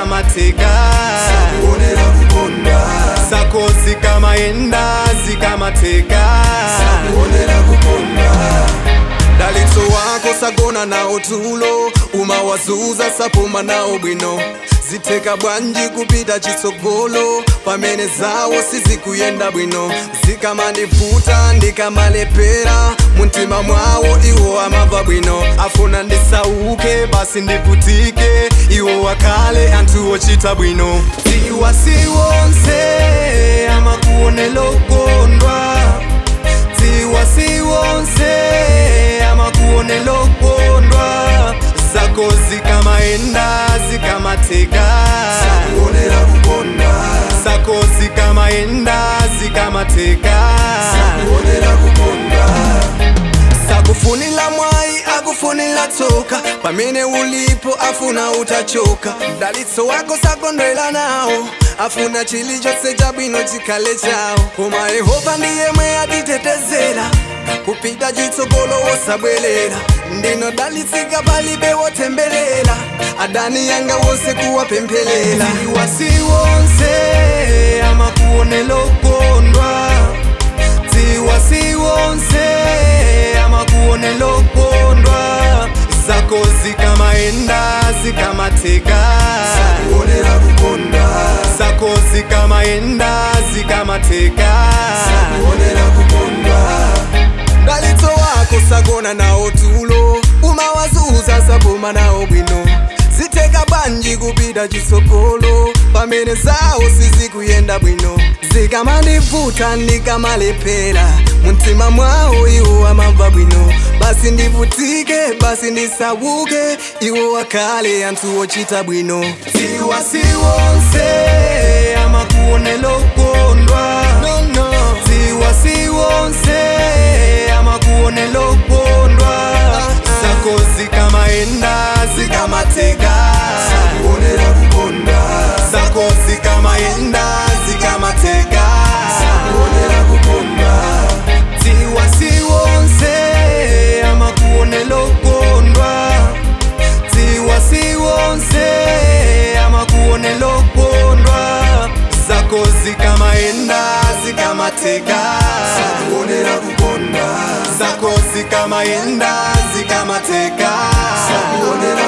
zikamateka kuonera kukonda zako zikamayenda zikamateka kuonera kukonda dalitso wako sagona nawo tulo umawazuza sapuma nawo bwino zitheka bwanji kupita chitsogolo pamene zawo sizikuyenda bwino zikamandivuta ndikamalepera muntima mwawo iwo amava bwino afuna ndisauke basi ndivutike iwo wakale anthu ochita bwino dziwa siwonse amakuonela okondwa dziwa siwonse amakuonela okondwa zako zikamayenda zikamateka kuonera kukonda zako zikamayenda zikamateka kuonera kukonda sakufunila mwayi akufunila tsoka pamene ulipo afuna utachoka dalitso wako sakondwela nawo afuna chilichonse chabwino chikhale chawo koma yehova ndiye mwe atitetezera kupita chitsogolo wosabwerera ndino dalitsika palibe wotemberera adani yanga wonse kuwapempherera dziwa siwonse amakuonela okondwa dziwa siwonse amakuonela okondwa zako zikamayenda zikamateka kuonera kukonda zako zikamayenda zikamateka kuonera kukonda dalitso wako sagona nawo tulo umawazuza sapuma nawo bwino zitheka bwanji kupita chitsogolo pamene zawo sizikuyenda bwino zikamandivuta ndikamalephera muntima mwawo iwo amamva bwino basi ndivutike basi ndisauke iwo wakale anthu ochita bwino dziwa siwonse amakuonela okondwa no, no. dziwa siwonse amakuonela okondwa zako zikamayenda zikamateka kuonera kukonda zako zikamayenda zikamateka kuonera kukonda dziwa siwonse amakuonela okondwa dziwa siwonse amakuonela okondwa zako zikamayenda zikamateka kuonera kukonda zako zikamayenda zikamateka kuonera